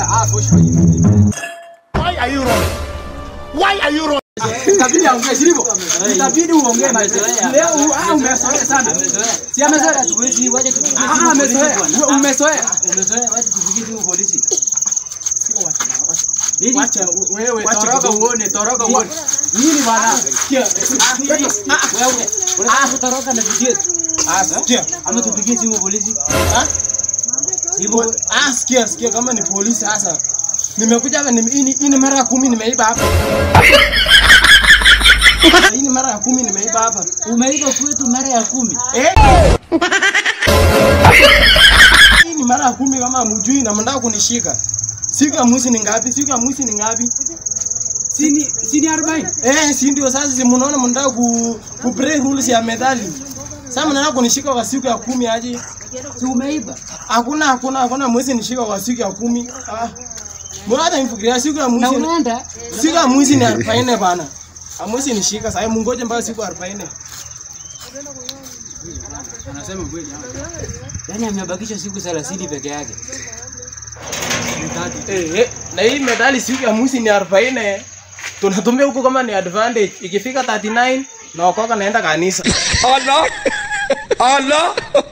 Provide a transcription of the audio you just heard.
Ah, push for you. Why are you wrong? Why are you wrong? Itabidi aongee, si ndivyo? Itabidi uongee my friend. Leo u- ah, umezoea sana. Si amezoea? Hatuwezi, wacha tupigie Ah, simu amezoea. polisi bwana. Wewe Umezoea. Umezoea, wacha tupigie simu polisi. Nini? Wacha wewe Wacha toroka kidogo. uone, toroka uone. Nini bwana? Sikia. Wewe, unataka kutoroka na video Ah, sikia. ama tupigie simu polisi? Ah? Hivyo Ah, sikia, sikia kama ni polisi sasa. Nimekuja hapa ni hii ni- hii ni mara ya kumi nimeiba hapa. Hii ni mara ya kumi nimeiba hapa. umeiba kwetu mara ya kumi. Eh? Hii ni mara ya kumi kama mjui na mnataka kunishika. Siku ya mwezi ni ngapi? Siku ya mwezi ni ngapi? Sini sini 40. Eh, si ndio sasa si mnaona mnataka ku, ku break rules ya methali. Sasa mnataka kunishika kwa siku ya kumi aje? Si umeiba? Hakuna hakuna hakuna mwezi nishika kwa siku ya kumi. Ah. Mbona hata nifikiria siku ya Na mwezi unaenda? siku ya mwezi ni 40 bana. Amwezi nishika sasa mungoje mpaka siku 40. Anasema kweli. Yaani amebakisha siku 30 peke yake. Eh, eh, na hii medali siku ya mwezi ni 40. Tunatumia huko kama ni advantage. Ikifika 39 na wakoka naenda kanisa. Allah! Allah!